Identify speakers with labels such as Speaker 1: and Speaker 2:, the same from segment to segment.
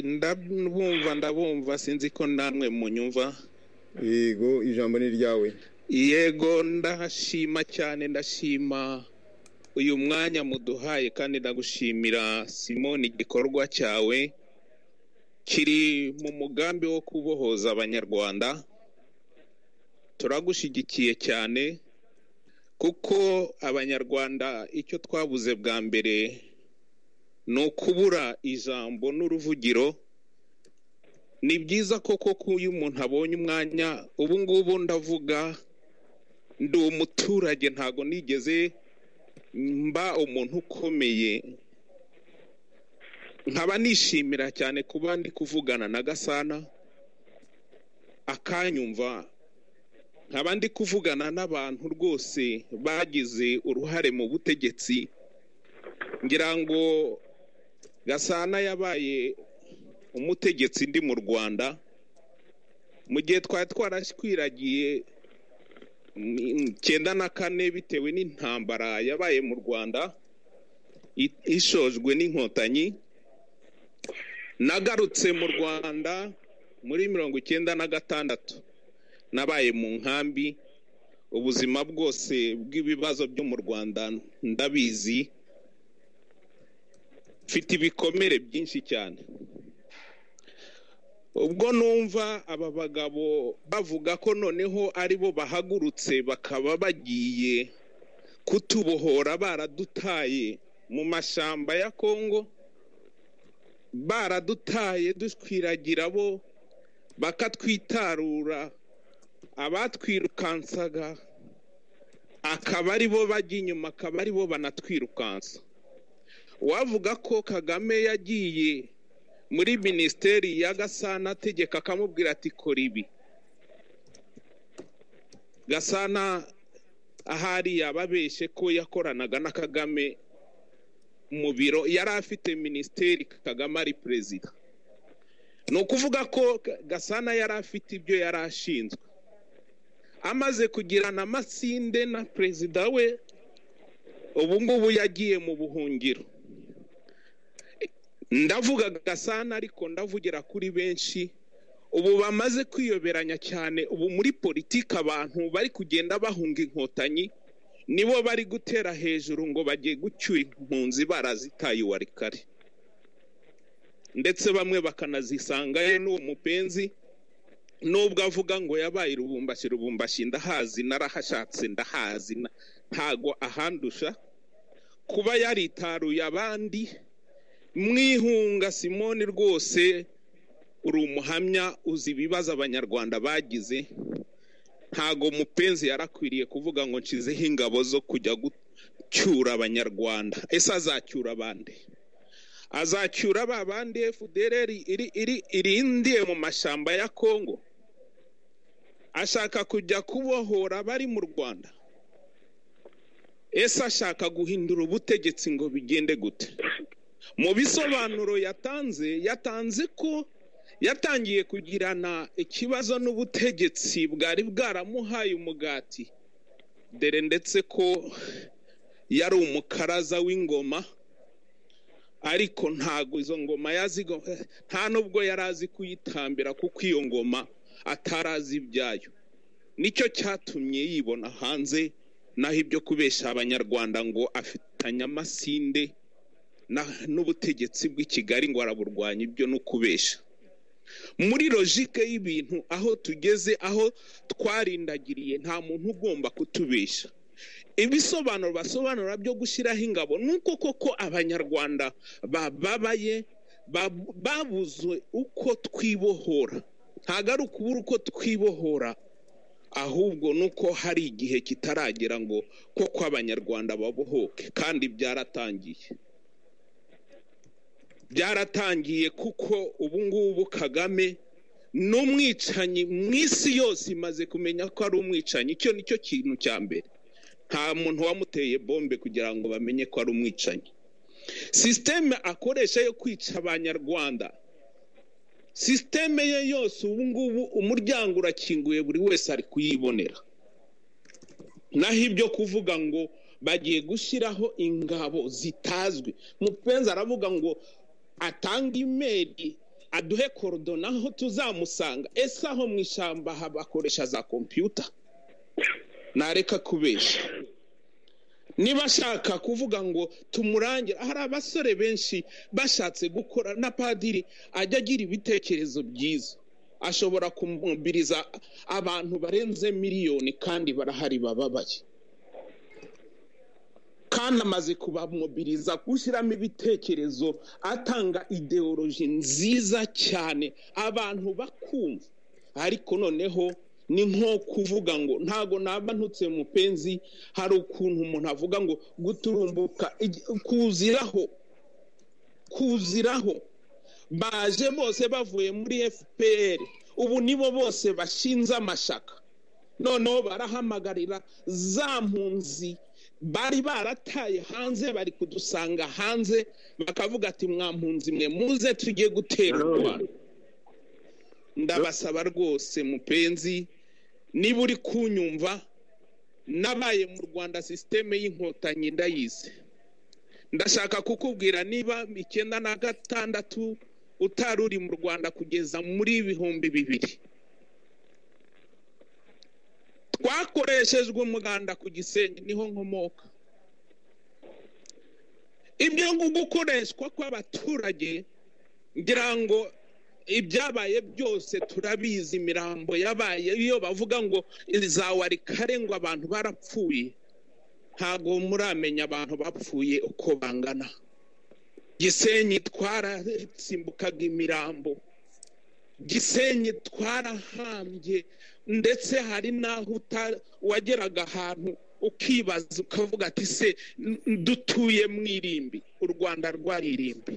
Speaker 1: ndabumva ndabumva sinzi ko namwe munyumva
Speaker 2: yego ijambo ni iryawe
Speaker 1: yego ndashima cyane ndashima uyu mwanya muduhaye kandi ndagushimira simoni igikorwa cyawe kiri mu mugambi wo kubohoza abanyarwanda turagushyigikiye cyane kuko abanyarwanda icyo twabuze bwa mbere ni ukubura ijambo n'uruvugiro ni byiza koko ko iyo umuntu abonye umwanya ubu ngubu ndavuga ndi umuturage ntago nigeze mba umuntu ukomeye nkaba nishimira cyane kuba ndi kuvugana na gasana akanyumva nkaba ndi kuvugana n'abantu rwose bagize uruhare mu butegetsi ngira ngo gasana yabaye umutegetsi ndi mu rwanda mu gihe twari twarashyiragiye icyenda na kane bitewe n'intambara yabaye mu rwanda ishojwe n'inkotanyi nagarutse mu rwanda muri mirongo icyenda na gatandatu nabaye mu nkambi ubuzima bwose bw'ibibazo byo mu rwanda ndabizi mfite ibikomere byinshi cyane ubwo numva aba bagabo bavuga ko noneho ari bo bahagurutse bakaba bagiye kutubohora baradutaye mu mashyamba ya kongo baradutaye dutwiragira bo bakatwitarura abatwirukansaga akaba ari bo bajya inyuma akaba ari bo banatwirukansa wavuga ko kagame yagiye muri minisiteri ya gasana ategeka akamubwira ati kora ibi gasana ahari yababeshye ko yakoranaga na kagame mu biro yari afite minisiteri kagame ari perezida ni ukuvuga ko gasana yari afite ibyo yari ashinzwe amaze kugirana amasinde na perezida we ubu ngubu yagiye mu buhungiro ndavuga gasana ariko ndavugira kuri benshi ubu bamaze kwiyoberanya cyane ubu muri politiki abantu bari kugenda bahunga inkotanyi nibo bari gutera hejuru ngo bagiye gucyura impunzi barazitaye uwari kare ndetse bamwe bakanazisangayo n'uwo mupenzi nubwo avuga ngo yabaye irubumbashi rubumbashi ndahazi narahashatse ndahazi ntago ahandusha kuba yaritaruye abandi mwihunga simoni rwose uri umuhamya uzi ibibazo abanyarwanda bagize ntago mupenzi yarakwiriye kuvuga ngo nshizeho ingabo zo kujya gucyura abanyarwanda ese azacyura abandi azacyura ba bandi efudereri irindiye mu mashyamba ya kongo ashaka kujya kubohora abari mu rwanda ese ashaka guhindura ubutegetsi ngo bigende gute mu bisobanuro yatanze yatanze ko yatangiye kugirana ikibazo n'ubutegetsi bwari bwaramuhaye umugati dore ndetse ko yari umukaraza w'ingoma ariko ntabwo izo ngoma yazigo nta nubwo yari azi kuyitambira kuko iyo ngoma atari azi ibyayo nicyo cyatumye yibona hanze naho ibyo kubeshya abanyarwanda ngo afitanye amasinde n'ubutegetsi bw'i kigali ngo araburwanya ibyo ni ukubesha muri logike y'ibintu aho tugeze aho twarindagiriye nta muntu ugomba kutubesha ibisobanuro basobanura byo gushyiraho ingabo ni uko koko abanyarwanda bababaye babuze uko twibohora ntabwo ari ukubura uko twibohora ahubwo ni uko hari igihe kitaragera ngo koko abanyarwanda babohoke kandi byaratangiye byaratangiye kuko ubu ngubu kagame ni umwicanyi mu isi yose imaze kumenya ko ari umwicanyi icyo ni cyo kintu cya mbere nta muntu wamuteye bombe kugira ngo bamenye ko ari umwicanyi sisiteme akoresha yo kwica abanyarwanda sisiteme ye yose ubu ngubu umuryango urakinguye buri wese ari kuyibonera naho ibyo kuvuga ngo bagiye gushyiraho ingabo zitazwi mupenzi aravuga ngo atanga imeri aduhe korodona aho tuzamusanga ese aho mu ishyamba bakoresha za kompiyuta nareka kubeshya niba ashaka kuvuga ngo tumurangire hari abasore benshi bashatse gukora na padiri ajya agira ibitekerezo byiza ashobora kumubiriza abantu barenze miliyoni kandi barahari bababaye kandi amaze kubamobiriza gushyiramo ibitekerezo atanga ideoloji nziza cyane abantu bakumva ariko noneho ni nko kuvuga ngo ntago naba ntutse mu penzi hari ukuntu umuntu avuga ngo guturumbuka igi- kuziraho kuziraho baje bose bavuye muri fpr ubu nibo bose bashinze amashaka noneho barahamagarira za mpunzi bari barataye hanze bari kudusanga hanze bakavuga ati mwampunzi mwe muze tujye gutera u rwanda ndabasaba rwose mupenzi niba uri kunyumva nabaye mu rwanda sisiteme y'inkotanyi ndayizi ndashaka kukubwira niba icyenda na gatandatu utari uri mu rwanda kugeza muri ibihumbi bibiri twakoreshejwe umuganda ku gisenyi niho nkomoka ibyo ngo gukoreshwa kw'abaturage ngira ngo ibyabaye byose turabizi imirambo yabaye iyo bavuga ngo izawari kare ngo abantu barapfuye ntabwo muramenya abantu bapfuye uko bangana gisenyi twarasimbukaga imirambo gisenyi twarahambye ndetse hari n'aho uta- wageraga ahantu ukibaza ukavuga ati se n- dutuye mu irimbi u rwanda rwaririmbi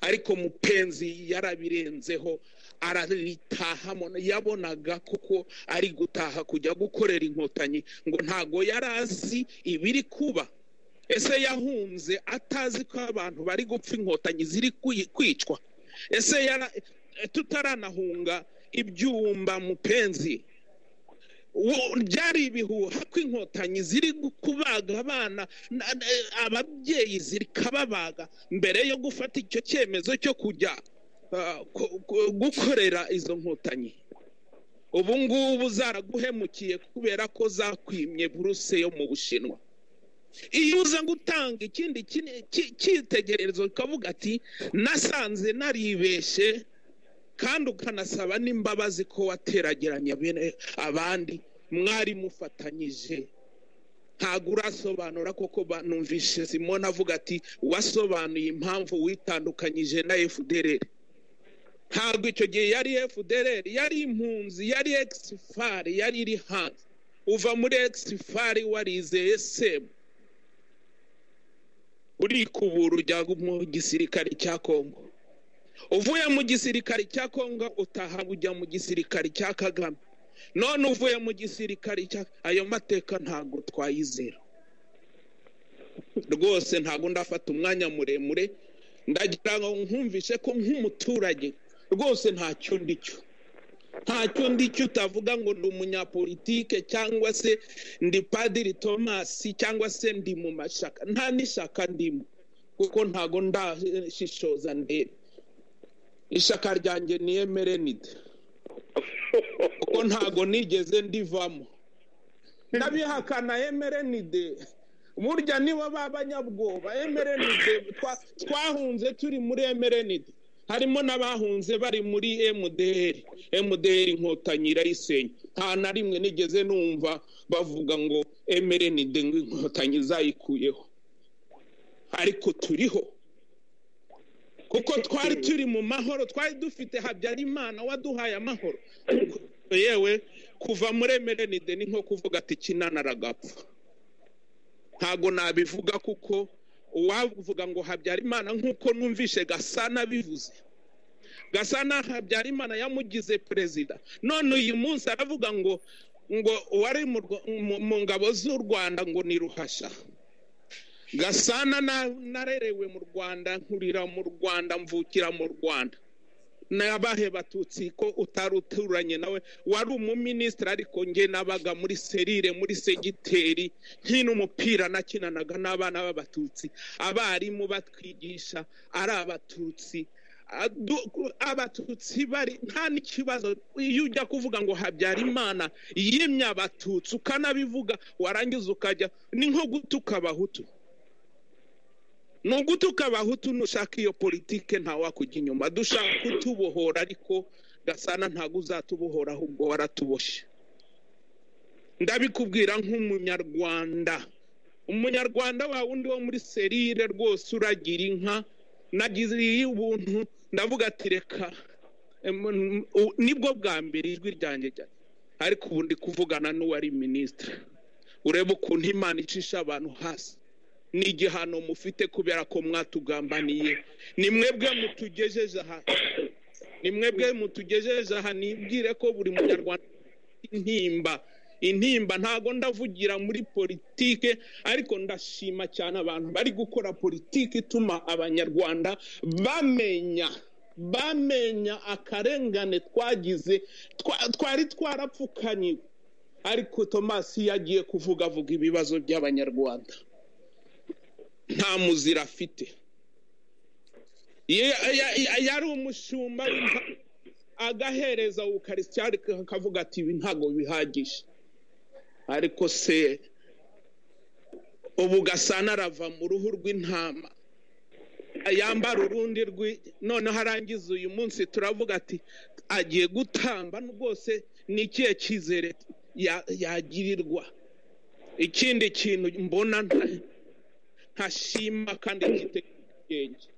Speaker 1: ariko mupenzi yarabirenzeho araritahamo yabonaga kuko ari gutaha kujya gukorera inkotanyi ngo ntago yari azi ibiri kuba ese yahunze atazi ko abantu bari gupfa inkotanyi ziri kwi- kwicwa ese yara- tutaranahunga ibyumba mupenzi wo- byari ibihuha ko inkotanyi ziri gu- kubaga abana na- na- ababyeyi zikababaga mbere yo gufata icyo cyemezo cyo kujya ah, ku- ku- gukorera izo nkotanyi ubu ngubu zaraguhemukiye kubera ko zakwimye buruse yo mu bushinwa iyo uza gutanga ikindi kini- ki- cyitegererezo ukavuga ati nasanze naribeshe kandi ukanasaba n'imbabazi ko waterageranya bene abandi mwari mufatanyije ntabwo urasobanura koko banumvishe simone avuga ati wasobanuye impamvu witandukanyije na fdr ntabwo icyo gihe yari fdr yari impunzi yari exifari yari iri hanze uva muri exifari warizeye semu urikubura ujya mu gisirikare cya kongo uvuye mu gisirikare cya kongo utaha ujya mu gisirikare cya kagame none uvuye mu gisirikare cya ayo mateka ntabwo twayizera rwose ntabwo ndafata umwanya muremure ndagira ngo nkumvishe ko nk'umuturage rwose ntacyo ndi cyo ntacyo ndi cyo utavuga ngo ndi umunyapolitike cyangwa se ndi padiri tomasi cyangwa se ndi mu mashaka nta n'ishaka ndimo kuko ntago ndashishoza ndebe ishaka ryanjye ni emerenide kuko ntago nigeze ndivamo ndabihakana emerenide burya nibo b'abanyabwoba emerenide twa- twahunze turi muri emerenide harimo n'abahunze bari muri mdr mdr inkotanyi irayisenya nta na rimwe nigeze numva bavuga ngo emerenide ngo inkotanyi zayikuyeho ariko turiho kuko twari turi mu mahoro twari dufite habyarimana waduhaye amahoro yewe kuva muri emerenide ni nko kuvuga ati kinana aragapfa ntago nabivuga kuko uwavuga ngo habyarimana nk'uko numvishe gasana bivuze gasana habyarimana yamugize perezida none uyu munsi aravuga ngo ngo uwari mu Rwa- mu- mu ngabo z'u rwanda ngo ni ruhasha gasana na- narerewe mu rwanda nkurira mu rwanda mvukira mu rwanda nabahe batutsi ko utari uturanye nawe wari umuminisitiri ariko nge nabaga muri serire muri segiteri nkina umupira nakinanaga n'abana b'abatutsi abarimu batwigisha ari abatutsi adu- abatutsi bari nta n'ikibazo iyo ujya kuvuga ngo habyarimana yimye abatutsi ukanabivuga warangiza ukajya ni nko gutuka abahutu ni ugutuka abahutu nushaka iyo politike ntawakujya inyuma dushaka kutubohora ariko gasana ntabwo uzatubohora ahubwo waratuboshye ndabikubwira nk'umunyarwanda umunyarwanda wa wundi wo muri serire rwose uragira inka nagize ubuntu ndavuga ati reka em, n- u- nibwo bwa mbere ijwi ryanjye rya- ariko ubu ndi kuvugana n'uwari minisitiri urebe ukuntu imana icisha abantu hasi ni igihano mufite kubera ko mwatugambaniye ni mwebwe mutugejeje aha ni mwebwe mutugejeje aha nibwire ko buri munyarwanda intimba intimba ntago ndavugira muri politike ariko ndashima cyane abantu bari gukora politiki ituma abanyarwanda bamenya bamenya akarengane twagize twa- twari twarapfukanyiwe ariko tomasi yagiye kuvuga avuga ibibazo by'abanyarwanda nta muzira afite Ye- ya- ya- yari umushumba w'impa- agahereza ukarisitiyani akavuga ati ibi ntabwo bihagije ariko se ubu gasana arava mu ruhu rw'intama yambara urundi rwi noneho arangiza uyu munsi turavuga ati agiye gutamba rwose ni ikihe cyizere ya- yagirirwa ikindi kintu mbona nta- ntashima kandi cyitegereje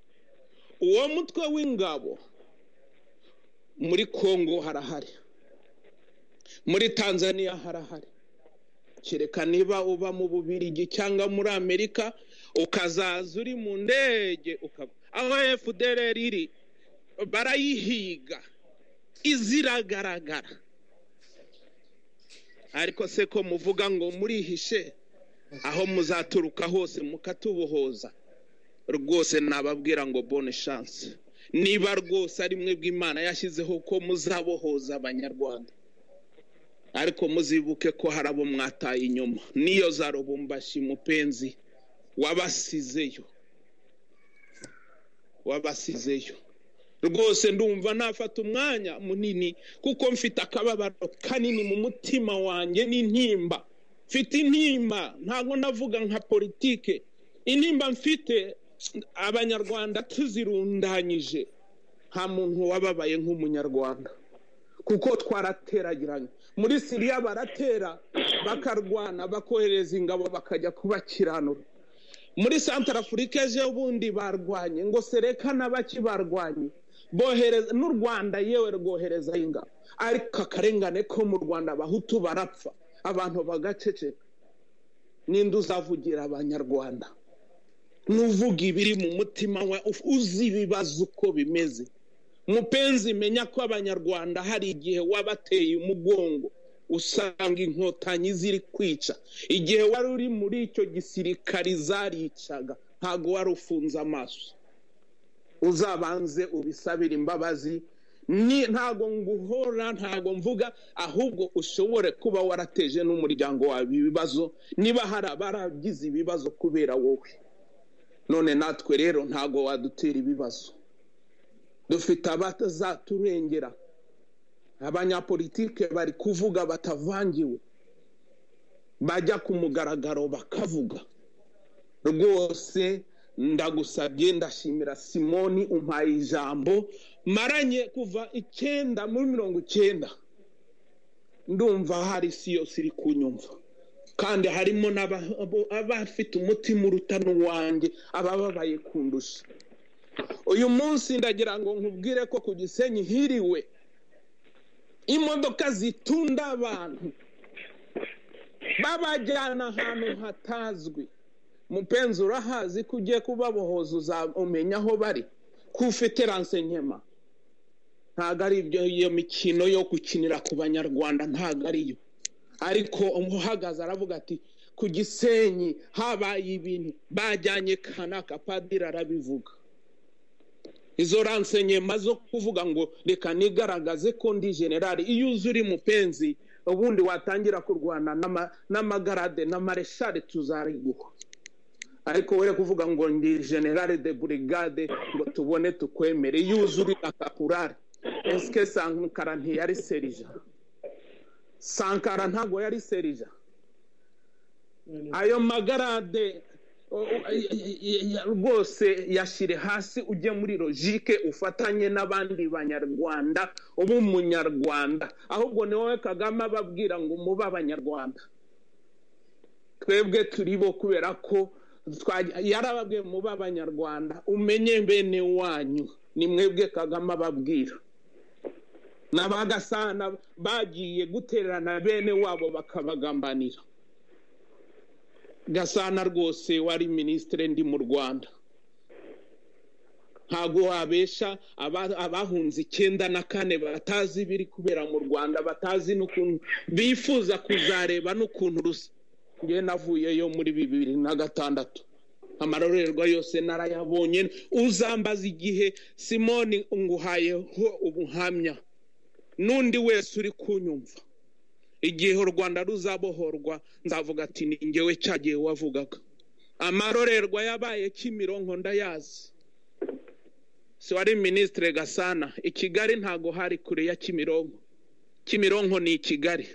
Speaker 1: uwo mutwe w'ingabo muri kongo harahari muri tanzania harahari kereka niba uba mu bubirigi cyangwa muri amerika ukazaza uri mu ndege ukaba aho fdr iri barayihiga iziragaragara ariko se ko muvuga ngo murihishe aho muzaturuka hose mukatubohoza rwose nababwira ngo bone chance niba rwose ari mwebwe imana yashyizeho ko muzabohoza abanyarwanda ariko muzibuke ko hari abo mwataye inyuma niyo za rubumbashi mupenzi wabasizeyo wabasizeyo rwose ndumva nafata umwanya munini kuko mfite akababaro kanini mu mutima wanjye n'intimba mfite intimba ntabwo navuga nka politike intimba mfite abanyarwanda tuzirundanyije nta muntu wababaye nk'umunyarwanda kuko twarateragiranye muri siriya baratera bakarwana bakohereza ingabo bakajya kubakiranura muri santara afurika ejo bundi barwanye ngo sereka n'abaki barwanye bohereza n'u rwanda yewe rwohereza ingabo ariko akarengane ko mu rwanda abahutu barapfa abantu bagaceceka ninde uzavugira abanyarwanda n'uvuga ibiri mu mutima we uf- uzi ibibazo uko bimeze mupenzi menya ko abanyarwanda hari igihe wabateye umugongo usanga inkotanyi ziri kwica igihe wari uri muri icyo gisirikari zaricaga ntabwo wari ufunze amaso uzabanze ubisabire imbabazi ni ntabwo nguhora ntabwo mvuga ahubwo ushobore kuba warateje n'umuryango wawe ibibazo niba hari abaragize ibibazo kubera wowe none natwe rero ntabwo wadutera ibibazo dufite abatazaturengera abanyapolitike bari kuvuga batavangiwe bajya ku mugaragaro bakavuga rwose ndagusabye ndashimira simoni umpaye ijambo maranye kuva icyenda muri mirongo icyenda ndumva hari isi yose iri kunyumva kandi harimo n'aba- abo- abafite umutima uruta n'uwanjye abababaye kundusha uyu munsi ndagira ngo nkubwire ko ku gisenyi hiriwe imodoka zitunda abantu babajyana ahantu hatazwi mupenzi urahazi ko ugiye kubabohoza uzamenya aho bari ko ufite ransenyema ntabwo ari ibyo iyo mikino yo gukinira ku banyarwanda ntabwo ariyo ariko umuhagaze aravuga ati ku gisenyi habaye ibintu bajyanye kanaka padiri arabivuga izo ransenyema zo kuvuga ngo reka nigaragaze ko ndi generali iyo uzi uri mupenzi ubundi watangira kurwana n'ama- n'amagarade na mareshare tuzariguha ariko we kuvuga ngo ndi generale de burigade ngo tubone tukwemere yuzurira kakurari esike sankara ntiyari serija sankara ntabwo yari serija ayo magarade o- o- y- y- y- rwose yashyire hasi ujye muri logike ufatanye n'abandi banyarwanda uba umunyarwanda ahubwo ni wowe kagame ababwira ngo mube abanyarwanda twebwe turi bo kubera ko twa- yarababwiye muba abanyarwanda umenye bene wanyu ni mwebwe kagame ababwira n'abagasana bagiye gutererana bene wabo bakabagambanira gasana rwose wari minisitiri ndi mu rwanda ntabwo wabesha aba- abahunze icyenda na kane batazi ibiri kubera mu rwanda batazi n'ukuntu bifuza kuzareba n'ukuntu rusa njye navuyeyo muri bibiri na gatandatu amarorerwa yose narayabonye uzambaza igihe simoni nguhayeho ubuhamya n'undi wese uri kunyumva igihe u rwanda ruzabohorwa nzavuga ati ni ngewe cya gihe wavugaga amarorerwa yabaye kimironko ndayazi si wari minisitire gasana i kigali ntago hari kure ya kimironko kimironko ni i kigali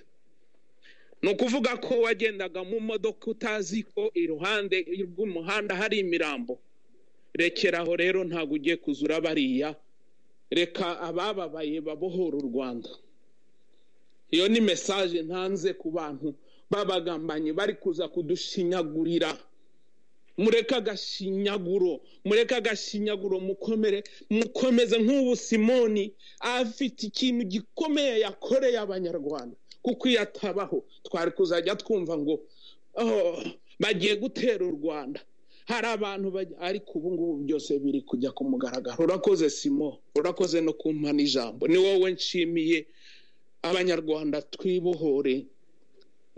Speaker 1: ni ukuvuga ko wagendaga mu modoka utazi ko iruhande rw'umuhanda hari imirambo rekeraho rero ntabwo ugiye kuzura bariya reka abababaye babohora u rwanda iyo ni mesaje ntanze ku bantu babagambanyi bari kuza kudushinyagurira mureke agashinyaguro mureke agashinyaguro mukomere mukomeze nk'ubu simoni afite ikintu gikomeye yakoreye abanyarwanda kuko iyo atabaho twari kuzajya twumva ngo "Oh, bagiye gutera u rwanda hari abantu baj- ariko ubu ngubu byose biri kujya ku mugaragaro urakoze simo urakoze no kumpa n'ijambo ni wowe nshimiye abanyarwanda twibohore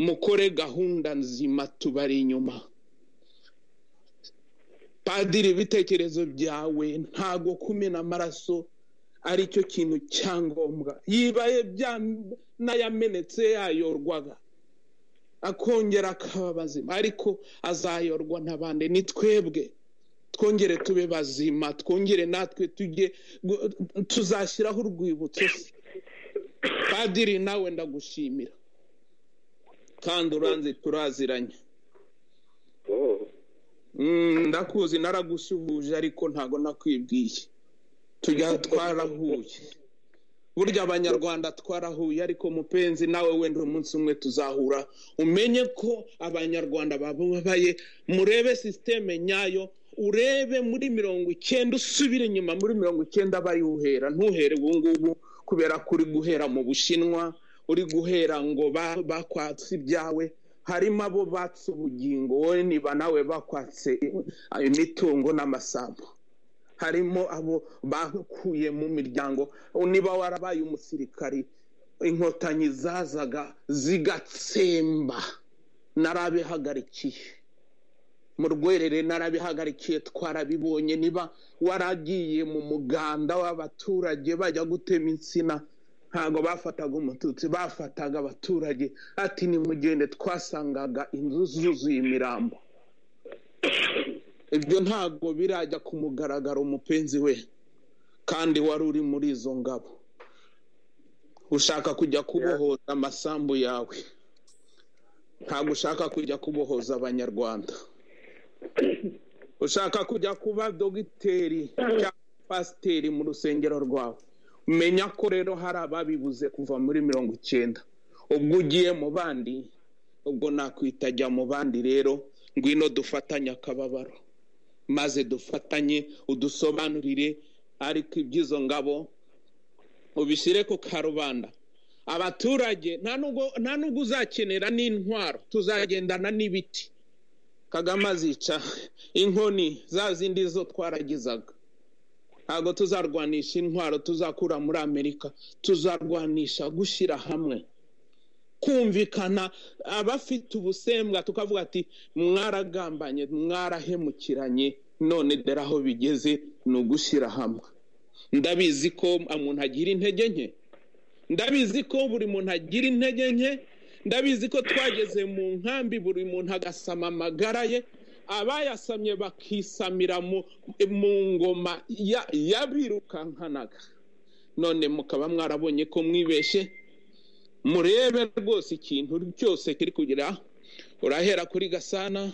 Speaker 1: mukore gahunda nzima tubari inyuma padiri ibitekerezo byawe ntago kumena amaraso ari cyo kintu cyangombwa yibaye bya n'ayamenetse yayorwaga akongera akaba bazima ariko azayorwa n'abandi ni twebwe twongere tube bazima twongere natwe tujye gu- tuzashyiraho urwibutso se. padiri nawe ndagushimira kandi uranze turaziranye
Speaker 3: Oh,
Speaker 1: Mm, ndakuzi naragusuhuje ariko ntago nakwibwiye tujya twarahuye burya abanyarwanda twarahuye ariko mupenzi nawe wenda umunsi umwe tuzahura umenye ko abanyarwanda bababaye murebe sisiteme nyayo urebe muri mirongo icyenda usubire inyuma muri mirongo icyenda bayuhera ntuhere ubu ngubu kubera ko uri guhera mu bushinwa uri guhera ngo ba- bakwatse ibyawe harimo abo batse ubugingo wowe niba nawe bakwatse i- imitungo n'amasambu harimo abo bakuye mu miryango niba warabaye umusirikari inkotanyi zazaga zigatsemba narabihagarikiye mu rwerere narabihagarikiye twarabibonye niba waragiye mu muganda w'abaturage bajya gutema insina ntabwo bafataga umututsi bafataga abaturage ati nimugende twasangaga inzu zuzuye imirambo ibyo ntabwo birajya ku mugaragaro umupenzi we kandi wari uri muri izo ngabo ushaka kujya kubohoza amasambu yawe ntabwo ushaka kujya kubohoza abanyarwanda ushaka kujya kuba dogiteri cyangwa pasiteri mu rusengero rwawe menya ko rero hari ababibuze kuva muri mirongo icyenda ubwo ugiye mu bandi ubwo nakwitajya mu bandi rero ngwino dufatanye akababaro maze dufatanye udusobanurire ariko iby'izo ngabo ubishyire ku karubanda abaturage nta nubwo- nta n'ubwo uzakenera n'intwaro tuzagendana n'ibiti kagame azica inkoni za zindi zo twaragizaga ntabwo tuzarwanisha intwaro tuzakura muri amerika tuzarwanisha gushyira hamwe kumvikana abafite ubusembwa tukavuga ati mwaragambanye mwarahemukiranye none dore aho bigeze ni ugushyira hamwe ndabizi ko umuntu agira intege nke ndabizi ko buri muntu agira intege nke ndabizi ko twageze mu nkambi buri muntu agasama amagara ye abayasamye bakisamira mu mu ngoma ya- y'abirukankanaga none mukaba mwarabonye ko mwibeshe murebe rwose ikintu cyose kiri kugira urahera kuri gasana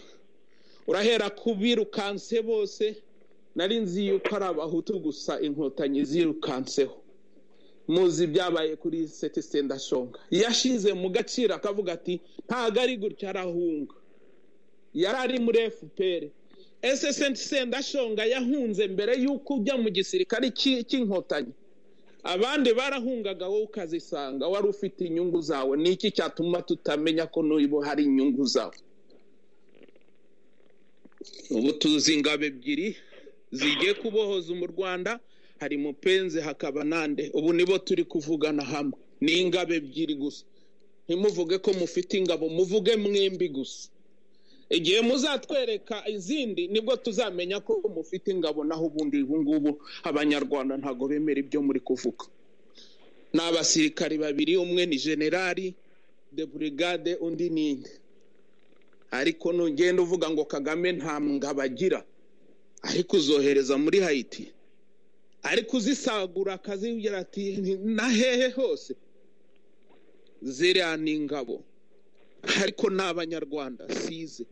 Speaker 1: urahera ku birukanse bose nari nzi yuko ari abahutu gusa inkotanyi zirukanseho muzi ibyabaye kuri seti sendashonga yashize mu gaciro akavuga ati ntago ari gutya arahunga yari ari muri fpr ese seti sendashonga yahunze mbere y'uko ujya mu gisirikare cy'i- cy'inkotanyi abandi barahungaga wowe ukazisanga wari ufite inyungu zawe ni iki cyatuma tutamenya ko n'ubu hari inyungu zawe ubu tuzi ingabo ebyiri zigiye kubohoza mu rwanda hari mupenzi hakaba nande ubu nibo turi kuvugana hamwe ni ingabo ebyiri gusa ntimuvuge ko mufite ingabo muvuge mwembi gusa igihe muzatwereka izindi nibwo tuzamenya ko mufite ingabo naho ubundi ubu ngubu abanyarwanda ntabwo bemera ibyo muri kuvuga ni abasirikari babiri umwe ni generali de burigade undi ni inde ariko nugenda uvuga ngo kagame nta ngabo agira ariko uzohereza muri hayiti ariko uzisagura akazigira ati na hehe hose ziriya ni ingabo ariko ni abanyarwanda size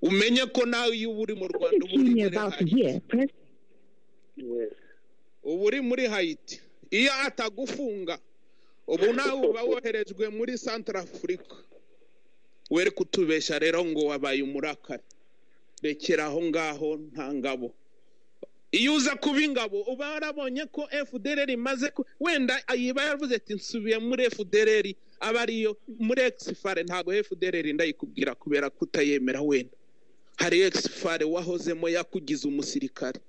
Speaker 1: umenye ko nawe iyo uba uri mu rwanda uba uri
Speaker 4: Team you're
Speaker 1: muri
Speaker 4: about to
Speaker 1: hayiti
Speaker 4: hear, press
Speaker 3: Yes.
Speaker 1: uba uri muri hayiti iyo atagufunga ubu nawe uba woherejwe muri santara afurika were kutubesha rero ngo wabaye umurakari rekera aho ngaho nta ngabo iyo uza kuba ingabo uba warabonye ko fdr imaze ku wenda yiba yaravuze ati nsubiye muri fdr aba ariyo muri exfare ntabwo fdr ndayikubwira kubera kutayemera wenda hari exfare wahozemo yakugize umusirikare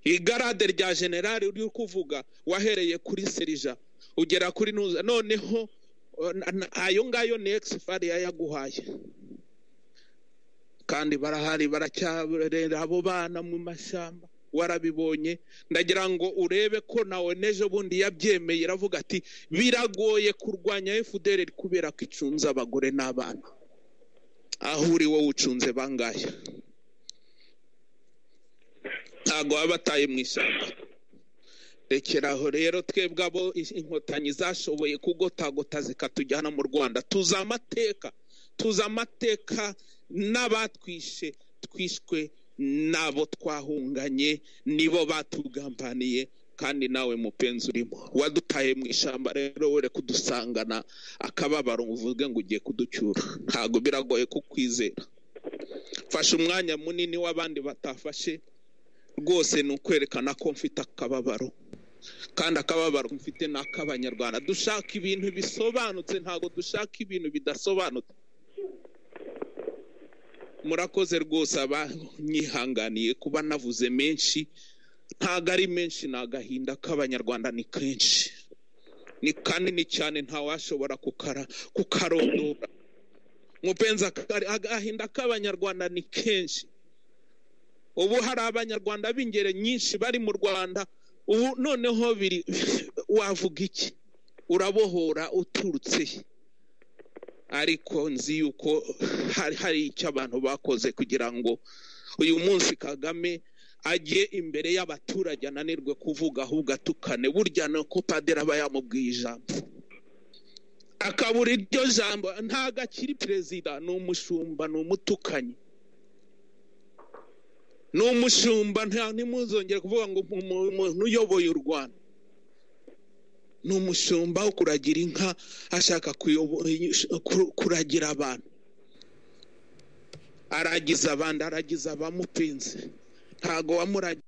Speaker 1: igarade rya generali uri kuvuga wahereye kuri serija ugera kuri ntuza noneho eh, na- na- ayo ngayo ni exfari yayaguhaye kandi barahari baracyarera abo bana mu mashyamba warabibonye ndagira ngo urebe ko nawe n'ejo bundi yabyemeye iravuga ati biragoye kurwanya fdr kubera ko icunze abagore n'abana aho uri wowe ucunze bangahe ntabwo baba bataye mu ishyamba rekera aho rero twebwe abo i- inkotanyi zashoboye kugotagota zikatujyana mu rwanda tuzi amateka tuzi amateka n'abatwishe twishwe n'abo twahunganye nibo batugambaniye kandi nawe mupenzi urimo wadutaye mu ishyamba rero were kudusangana akababaro uvuge ngo ugiye kuducyura ntabwo biragoye kukwizera fashe umwanya munini w'abandi batafashe rwose ni ukwerekana ko mfite akababaro kandi akababaro mfite ni ak'abanyarwanda dushaka ibintu bisobanutse ntabwo dushaka ibintu bidasobanutse murakoze rwose abanyihanganiye kuba navuze menshi ntabwo ari menshi ni agahinda k'abanyarwanda ni kenshi ni kanini cyane ntawashobora kukara kukarondora mupenzi aka- agahinda k'abanyarwanda ni kenshi ubu hari abanyarwanda b'ingeri nyinshi bari mu rwanda ubu noneho biri wavuga iki urabohora uturutse he? ariko nzi yuko hari hari icyo abantu bakoze kugira ngo uyu munsi kagame ajye imbere y'abaturage ananirwe kuvuga ahubwo atukane burya ni uko padiri aba yamubwiye ijambo akabura iryo jambo ntabwo akiri perezida ni umushumba ni umutukanyi ni umushumba nta ntimuzongere kuvuga ngo umu- umuntu uyoboye u rwanda ni umushumba wo kuragira inka ashaka kuyobo- kuru- kuragira abantu aragiza abandi aragiza abamupinze ntago wamuragiye